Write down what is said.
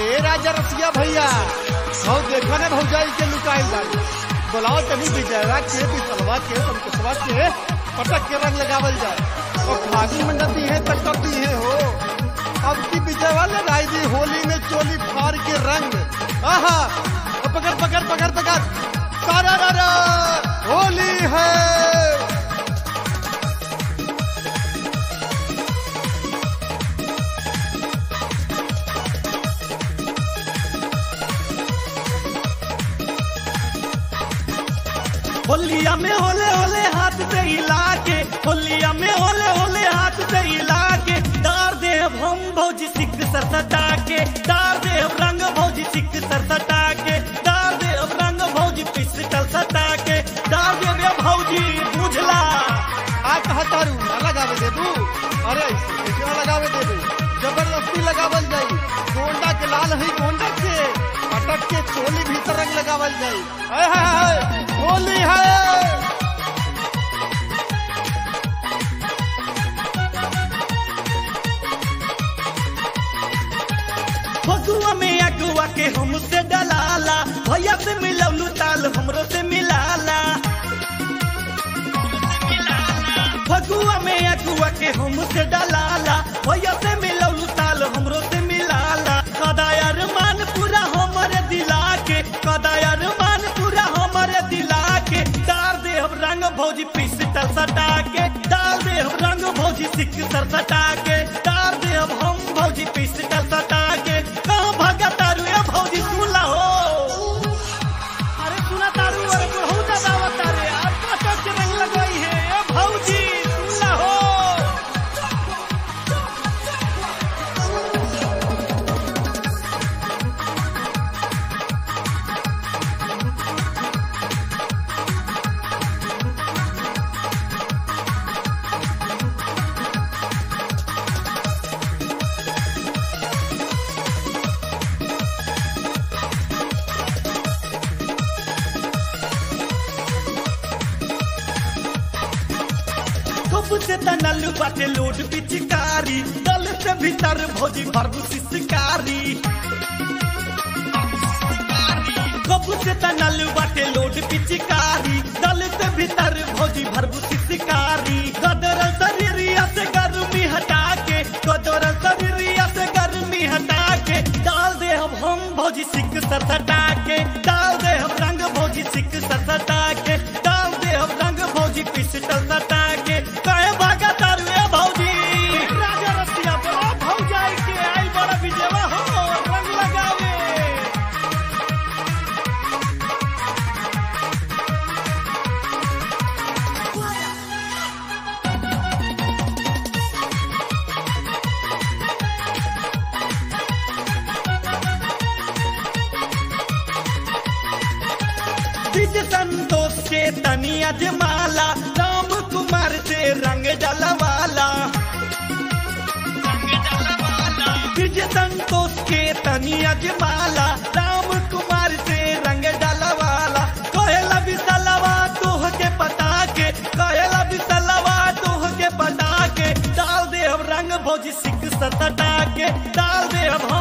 ए राजा रसिया भैया हौ देखो ने भौजाई के लुकाई बाड़ी बोलाओ तनी विजयवा के बिसलवा के संकसवा के पटक के रंग लगावल जाए और फागुन में नदी है तक कब दी है हो अब की विजयवा लगाई दी होली में चोली फाड़ के रंग आहा और पकड़ पकड़ पकड़ पकड़ सारा रारा होली है होलिया में होले होले हाथ से हिला के होलिया में होले होले हाथ से हिला के डार दे हम भौजी सिख सर सटा के डार दे रंग भौजी सिख सर सटा के डार दे रंग भौजी पिस्टल सटा के डार दे रे भौजी बुझला आ कहा तारू ना लगावे दे तू अरे ऐसे ना लगावे दे तू जबरदस्ती लगावल जाई गोंडा के लाल है गोंडा के पटक के चोली भीतर रंग लगावल जाई हाय हाय हाय होली है फगुआ में अगुआ के हमसे डलाला भैया से मिलौलू ताल हमरो से मिलाला फगुआ में अगुआ के हमसे डलाला भैया से मिलौलू ताल हमरो से मिलाला कदायर मान पूरा हमरे दिला के कदायर मान पूरा हमरे दिला के डाल दे हम रंग भौजी पिस्टल सटा के डाल दे हम रंग भौजी सिक सर सटा के डाल दे हम हम भौजी पिस्टल सटा के कहाँ भागा तारू ए भौजी सुला हो अरे सुना तारू अरे बहुत ज्यादा तारे आज का के रंग लगाई है ए भौजी सुला हो कब से तनल बाटे लोड पिचकारी दल से भीतर भौजी भरबू शिकारी कब से तनल बाटे लोड पिचकारी दल से भीतर भौजी भरबू शिकारी गदर शरीरिया से गर्मी हटा के गदर शरीरिया से गर्मी हटा के डाल दे हम हम भौजी सिक सर सटा के डाल दे हम रंग भौजी सिक सर सटा के डाल दे हम रंग भौजी पिस्टल सटा के कहे भागा तारू ए भौजी राजा रसिया बोला भौजाई के आई बड़ा विजयवा हो रंग लगावे विज संतोष के तनिया जमाला राम कुमार से रंग जलवाला विज संतोष के तनिया जमाला राम कुमार से रंग जलवाला कहला बिसलवा तोह के पता के कहला बिसलवा तोह के पता के डाल दे हम रंग भौजी सिक सटा के डाल दे हम